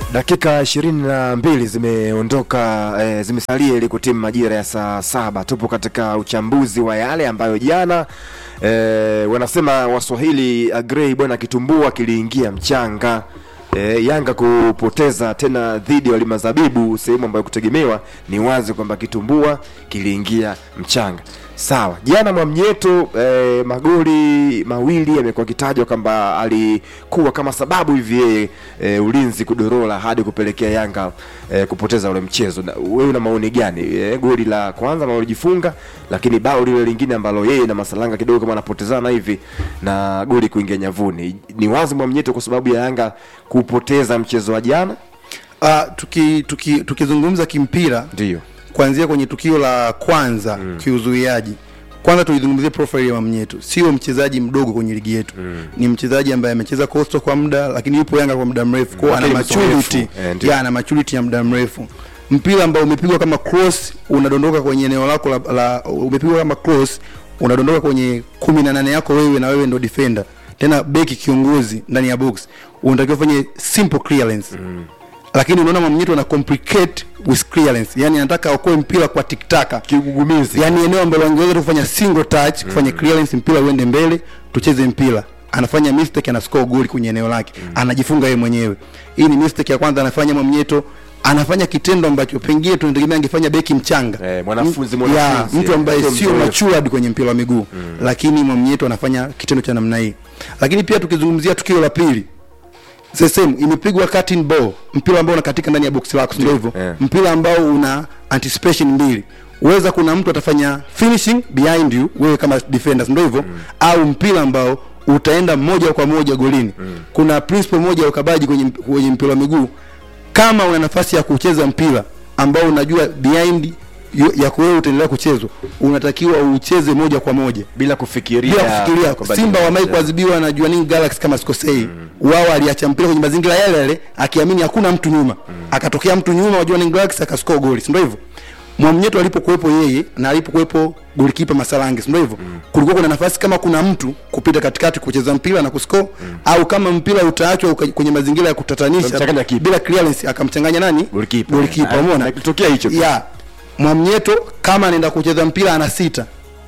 Dakika ishirini na mbili zimeondoka eh, zimesalia ili kutimu majira ya saa saba. Tupo katika uchambuzi wa yale ambayo jana eh, wanasema Waswahili agrei bwana kitumbua kiliingia mchanga. E, Yanga kupoteza tena dhidi ya Walima Zabibu, sehemu ambayo kutegemewa ni wazi kwamba kitumbua kiliingia mchanga. Sawa, jana Mwamnyeto e, magoli mawili yamekuwa kitajwa kwamba alikuwa kama sababu hivi yeye e, ulinzi kudorola hadi kupelekea Yanga e, kupoteza ule mchezo. Na wewe una maoni gani? E, goli la kwanza ambalo alijifunga, lakini bao lile lingine ambalo yeye na Masalanga kidogo kama anapotezana hivi na goli kuingia nyavuni, ni wazi Mwamnyeto kwa sababu ya Yanga kupoteza mchezo wa jana. Uh, tuki, tuki, tukizungumza kimpira Ndio kuanzia kwenye tukio la kwanza mm. kiuzuiaji kwanza tuizungumzie profile ya Mamnyeto, sio mchezaji mdogo kwenye ligi yetu mm. ni mchezaji ambaye amecheza Coastal kwa muda, lakini yupo Yanga kwa muda mrefu, kwa ana Lakini maturity mzoefu, eh, ndio. ya ana maturity ya muda mrefu. Mpira ambao umepigwa kama cross unadondoka kwenye eneo lako la, la umepigwa kama cross unadondoka kwenye kumi na nane yako wewe, na wewe ndo defender tena beki kiongozi ndani ya box, unatakiwa ufanye simple clearance mm lakini unaona Mamnyeto ana complicate with clearance, yani anataka aokoe mpira kwa tiktaka kigugumizi yani eneo ambalo angeweza tu kufanya single touch kufanya clearance mpira uende mbele tucheze mpira anafanya mistake ana score goli kwenye eneo lake anajifunga yeye mwenyewe hii ni mistake ya kwanza anafanya Mwamnyeto anafanya kitendo ambacho pengine tunategemea angefanya beki mchanga Eh, mwanafunzi, M- mwanafunzi, ya, mtu ambaye sio sio mzoefu. matured kwenye mpira wa miguu lakini Mwamnyeto anafanya kitendo cha namna hii lakini pia tukizungumzia tukio la pili the same imepigwa cutting ball mpira ambao unakatika ndani ya box lako ndio hivyo yeah. mpira ambao una anticipation mbili uweza kuna mtu atafanya finishing behind you wewe kama defenders ndio hivyo mm. au mpira ambao utaenda moja kwa moja golini mm. kuna principle moja ya ukabaji kwenye, kwenye mpira wa miguu kama una nafasi ya kucheza mpira ambao unajua behind yo- yako wewe utaendelea kuchezwa unatakiwa ucheze moja kwa moja bila kufikiria bila kufikiria kwamba Simba ni- wamewahi kuadhibiwa na Jwaneng Galaxy kama sikosei mm. wao aliacha mpira kwenye mazingira yale yale akiamini hakuna mtu nyuma mm. akatokea mtu nyuma wa Jwaneng Galaxy akascore goli si ndio hivyo Mwamnyeto alipokuwepo yeye na alipokuwepo golikipa Masalange si ndio hivyo mm. kulikuwa kuna nafasi kama kuna mtu kupita katikati kucheza mpira na kuscore mm. au kama mpira utaachwa uka- kwenye mazingira ya kutatanisha Akamchanganya kipa. bila clearance akamchanganya nani Golikipa. golikipa Ah, umeona na kilitokea hicho pia. ya Mwamnyeto kama anaenda kucheza mpira ana sita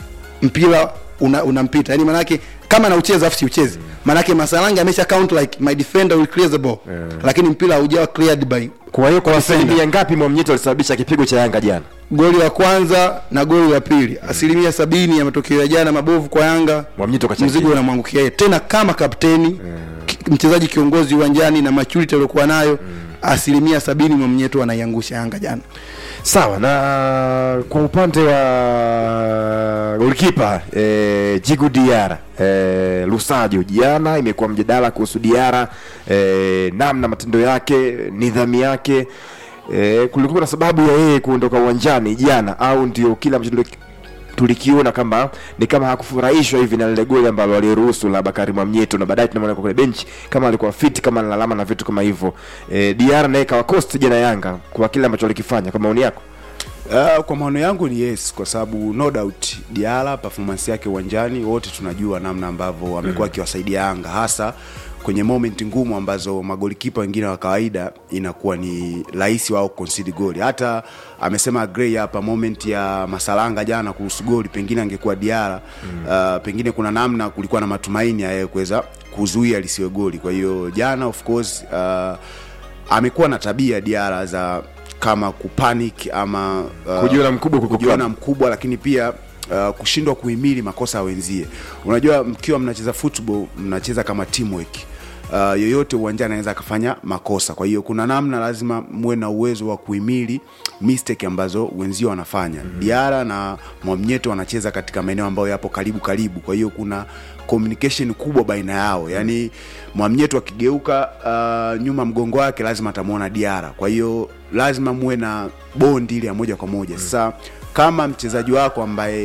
mpira una, unampita yani manake kama anaucheza afu siucheze manake Masalange amesha count like my defender will clear the ball lakini mpira haujawa cleared by Kwa hiyo kwa Defender. asilimia ngapi Mwamnyeto alisababisha kipigo cha Yanga jana? goli la kwanza na goli la pili asilimia sabini ya matokeo ya jana mabovu kwa Yanga Mwamnyeto kachangia. mzigo unamwangukia yeye tena kama kapteni ki- mchezaji kiongozi uwanjani na maturity aliyokuwa nayo asilimia sabini Mwamnyeto anaiangusha Yanga jana Sawa, na kwa upande wa golikipa eh, Jigu Diara eh, Lusajo, jana imekuwa mjadala kuhusu Diara eh, namna matendo yake, nidhamu yake eh, kulikuwa na sababu ya yeye kuondoka uwanjani jana, au ndio kila ambacho tuli- tulikiona kama ni kama hakufurahishwa hivi na lile goli ambalo aliruhusu la Bakari Mwamnyeto, na baadaye tunamwona kwa kule benchi kama alikuwa fit, kama analalama na vitu kama hivyo. Eh, Diara naye kawa cost jana Yanga kwa kile ambacho alikifanya, kwa maoni yako? Uh, kwa maono yangu ni yes, kwa sababu no doubt Diala performance yake uwanjani wote tunajua namna ambavyo amekuwa akiwasaidia Yanga hasa kwenye moment ngumu ambazo magolikipa wengine wa kawaida inakuwa ni rahisi wao concede goli. Hata amesema Gray hapa moment ya Masalanga jana kuhusu goli, pengine angekuwa Diala uh, pengine kuna namna kulikuwa na matumaini ya yeye kuweza kuzuia lisiwe goli. Kwa hiyo jana of course uh, amekuwa na tabia Diara za kama kupanic ama uh, Kujiona mkubwa kuliko kujiona klabu. mkubwa, lakini pia uh, kushindwa kuhimili makosa ya wenzie. Unajua, mkiwa mnacheza football mnacheza kama teamwork. Uh, yoyote uwanjani anaweza akafanya makosa, kwa hiyo kuna namna lazima muwe na uwezo wa kuhimili mistake ambazo wenzio wanafanya. mm-hmm. Diara na Mwamnyeto wanacheza katika maeneo ambayo yapo karibu karibu, kwa hiyo kuna communication kubwa baina yao, yaani Mwamnyeto akigeuka uh, nyuma mgongo wake lazima atamwona Diara, kwa hiyo lazima muwe na bondi ile ya moja kwa moja. Sasa kama mchezaji wako ambaye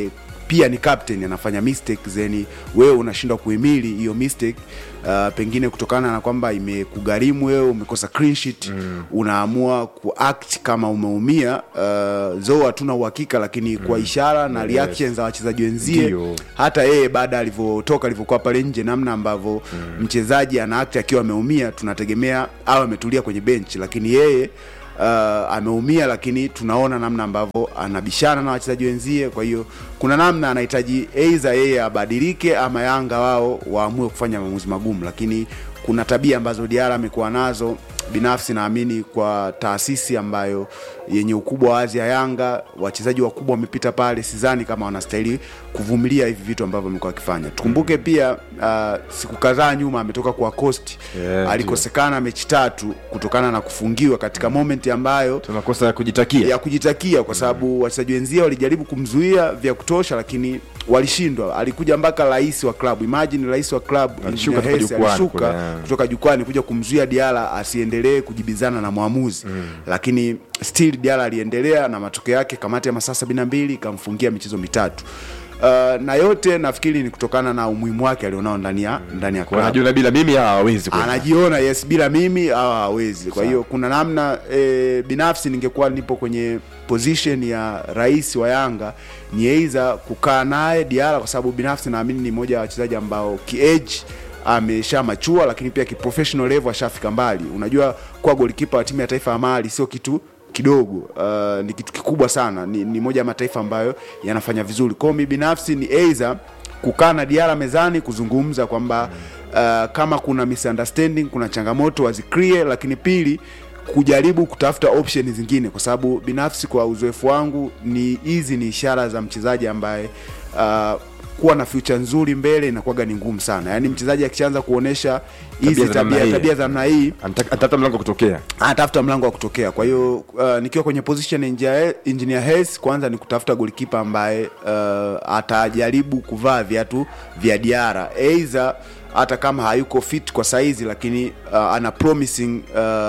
pia ni captain anafanya mistake zeni wewe unashindwa kuhimili hiyo mistake uh, pengine kutokana na kwamba imekugharimu wewe umekosa clean sheet mm. unaamua kuact kama umeumia uh, zo hatuna uhakika lakini kwa ishara na reaction za wachezaji wenzie Ndio. hata yeye baada alivyotoka alivyokuwa pale nje namna ambavyo mm. mchezaji ana act akiwa ameumia tunategemea awe ametulia kwenye bench lakini yeye uh, ameumia lakini tunaona namna ambavyo anabishana na wachezaji wenzie kwa hiyo kuna namna anahitaji aidha yeye abadilike ama yanga wao waamue kufanya maamuzi magumu lakini kuna tabia ambazo diara amekuwa nazo binafsi naamini kwa taasisi ambayo yenye ukubwa wa azi ya yanga wachezaji wakubwa wamepita pale sidhani kama wanastahili kuvumilia hivi vitu ambavyo amekuwa akifanya tukumbuke pia uh, siku kadhaa nyuma ametoka kwa cost Yeah, alikosekana mechi tatu kutokana na kufungiwa katika moment ambayo tunakosa ya kujitakia ya kujitakia kwa sababu wachezaji wenzie walijaribu kumzuia vya kutosha lakini walishindwa alikuja mpaka rais wa klabu imagine rais wa klabu Alishuka Engineer kutoka Hersi jukwani alishuka kule, yeah. kutoka jukwani kuja kumzuia Diala asiendelee kujibizana na mwamuzi mm. lakini still Diala aliendelea na matokeo yake kamati ya masaa sabini na mbili ikamfungia michezo mitatu Uh, na yote nafikiri ni kutokana na umuhimu wake alionao ndani ya ndani ya klabu wanajua bila mimi hawa hawawezi kwenda. anajiona yes bila mimi hawa hawezi kwa hiyo kuna namna e, binafsi ningekuwa nipo kwenye position ya rais wa yanga ni aidha kukaa naye diara kwa sababu binafsi naamini ni moja ya wachezaji ambao kiage amesha machua lakini pia kiprofessional level ashafika mbali unajua kuwa golikipa wa timu ya taifa ya mali sio kitu kidogo uh, ni kitu kikubwa sana ni, ni moja ya mataifa ambayo yanafanya vizuri kwao mi binafsi ni aidha kukaa na diara mezani kuzungumza kwamba uh, kama kuna misunderstanding kuna changamoto wazikrie lakini pili kujaribu kutafuta option zingine kwa sababu binafsi kwa uzoefu wangu ni hizi ni ishara za mchezaji ambaye uh, kuwa na future nzuri mbele inakuwaga ni ngumu sana yaani mchezaji akishaanza kuonesha hizi za namna tabia hii. tabia za namna hii Anataka- atatafuta mlango kutokea anatafuta mlango wa kutokea kwa hiyo uh, nikiwa kwenye position ya engineer engineer Hersi, kwanza ni kutafuta golikipa ambaye uh, atajaribu kuvaa viatu vya diara aidha hata kama hayuko fit kwa saizi lakini uh, ana promising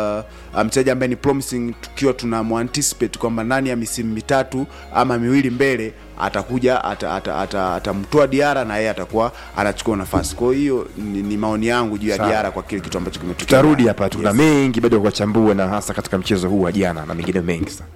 uh, mchezaji ambaye ni promising tukiwa tunamwanticipate kwamba ndani ya misimu mitatu ama miwili mbele atakuja atamtoa ata, ata, atamtoa diara na yeye atakuwa anachukua nafasi kwa hiyo ni, ni maoni yangu juu ya Sawa. diara kwa kile kitu ambacho kimetokea tutarudi hapa tuna Yes. mengi bado ya kuwachambua na hasa katika mchezo huu wa jana na mengine mengi sana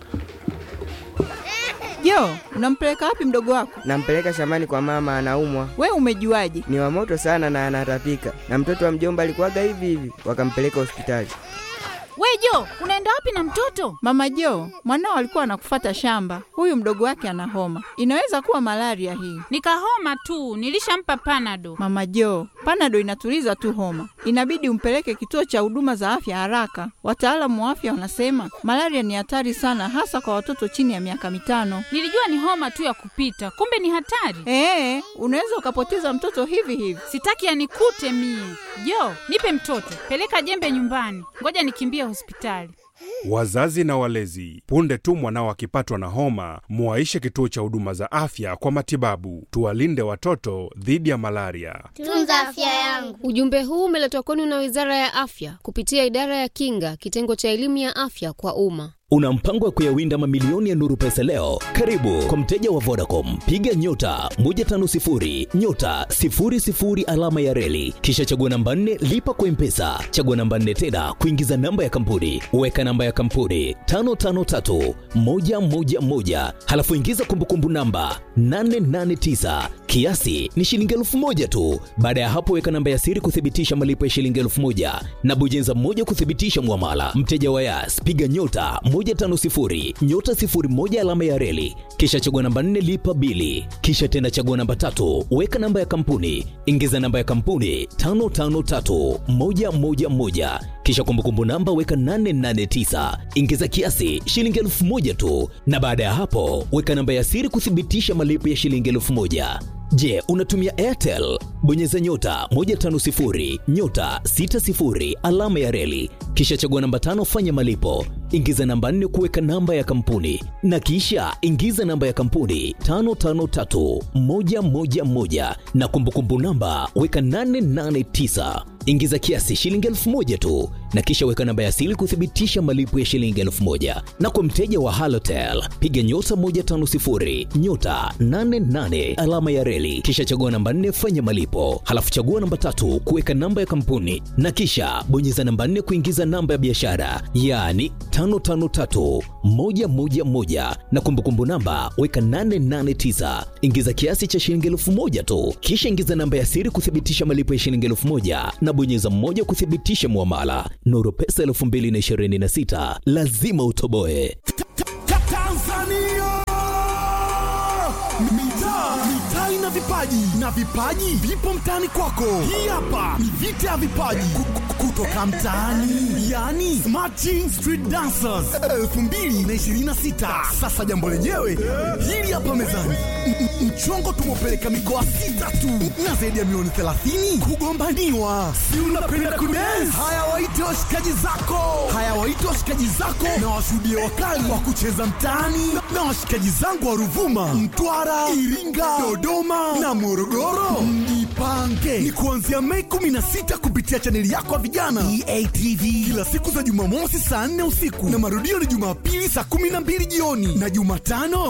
Jo, unampeleka wapi mdogo wako? Nampeleka shambani kwa mama, anaumwa. We umejuaje? Ni wa moto sana na anatapika, na mtoto wa mjomba alikuwaga hivi hivi, wakampeleka hospitali. We Jo, unaenda wapi na mtoto? Mama Jo, mwanao alikuwa anakufata shamba. Huyu mdogo wake ana homa, inaweza kuwa malaria hii. Nikahoma tu, nilishampa panado. Mama Jo, panado inatuliza tu homa, inabidi umpeleke kituo cha huduma za afya haraka. Wataalamu wa afya wanasema malaria ni hatari sana, hasa kwa watoto chini ya miaka mitano. Nilijua ni homa tu ya kupita, kumbe ni hatari. Ee, unaweza ukapoteza mtoto hivi hivi. Sitaki yanikute mie. Jo, nipe mtoto, peleka jembe nyumbani, ngoja nikimbie hospitali. Wazazi na walezi, punde tu mwanao akipatwa na homa, muwaishe kituo cha huduma za afya kwa matibabu. Tuwalinde watoto dhidi ya malaria. Tunza afya yangu. Ujumbe huu umeletwa kwenu na Wizara ya Afya kupitia Idara ya Kinga, kitengo cha elimu ya afya kwa umma. Una mpango wa kuyawinda mamilioni ya nuru pesa leo? Karibu kwa mteja wa Vodacom, piga nyota 150 nyota 00 alama ya reli, kisha chagua namba 4 lipa kwa mpesa, chagua namba 4 tena kuingiza namba ya kampuni, weka namba ya kampuni 553 111, halafu ingiza kumbukumbu namba 889 kiasi ni shilingi elfu moja tu. Baada ya hapo, weka namba ya siri kuthibitisha malipo ya shilingi elfu moja na bonyeza moja kuthibitisha mwamala. Mteja wa Yas, piga nyota 150 nyota 01 alama ya reli, kisha chagua namba 4 lipa bili, kisha tena chagua namba tatu, weka namba ya kampuni, ingiza namba ya kampuni 553111 kisha kumbukumbu namba weka 889 ingiza kiasi shilingi elfu moja tu, na baada ya hapo weka namba ya siri kuthibitisha malipo ya shilingi elfu moja. Je, unatumia Airtel? Bonyeza nyota 150 nyota 60 alama ya reli, kisha chagua namba tano, fanya malipo, ingiza namba nne kuweka namba ya kampuni, na kisha ingiza namba ya kampuni 553111 na kumbukumbu namba weka 889 ingiza kiasi shilingi elfu moja tu na kisha weka namba ya siri kuthibitisha malipo ya shilingi elfu moja na kwa mteja wa halotel piga nyota 150 nyota 88 alama ya reli kisha chagua namba 4 fanya malipo halafu chagua namba tatu kuweka namba ya kampuni na kisha bonyeza namba 4 kuingiza namba ya biashara yaani 553111 na kumbukumbu namba weka 889 ingiza kiasi cha shilingi elfu moja tu kisha ingiza namba ya siri kuthibitisha malipo ya shilingi elfu moja na bonyeza mmoja kuthibitisha muamala nuru pesa 2026 lazima utoboe Tanzania! Mitaa, mitaa ina vipaji na vipaji vipo mtaani kwako. Hii hapa ni vita ya vipaji Ku- ku- kutoka mtaani, yani Smart Street Dancers 2026. Sasa jambo lenyewe hili hapa mezani, M- m- mchongo tumepeleka mikoa sita tu na zaidi ya milioni 30 kugombaniwa. Si unapenda kudance? Haya, waite washikaji zako, haya waite washikaji zako na washuhudie wakali wa kucheza mtaani na- na washikaji zangu wa Ruvuma, Mtwara, Iringa, Dodoma na Morogoro. Mjipange ni kuanzia Mei 16 kupitia chaneli yako ya vijana EATV, kila siku za Jumamosi saa 4 usiku na marudio ni Jumapili saa 12 jioni na Jumatano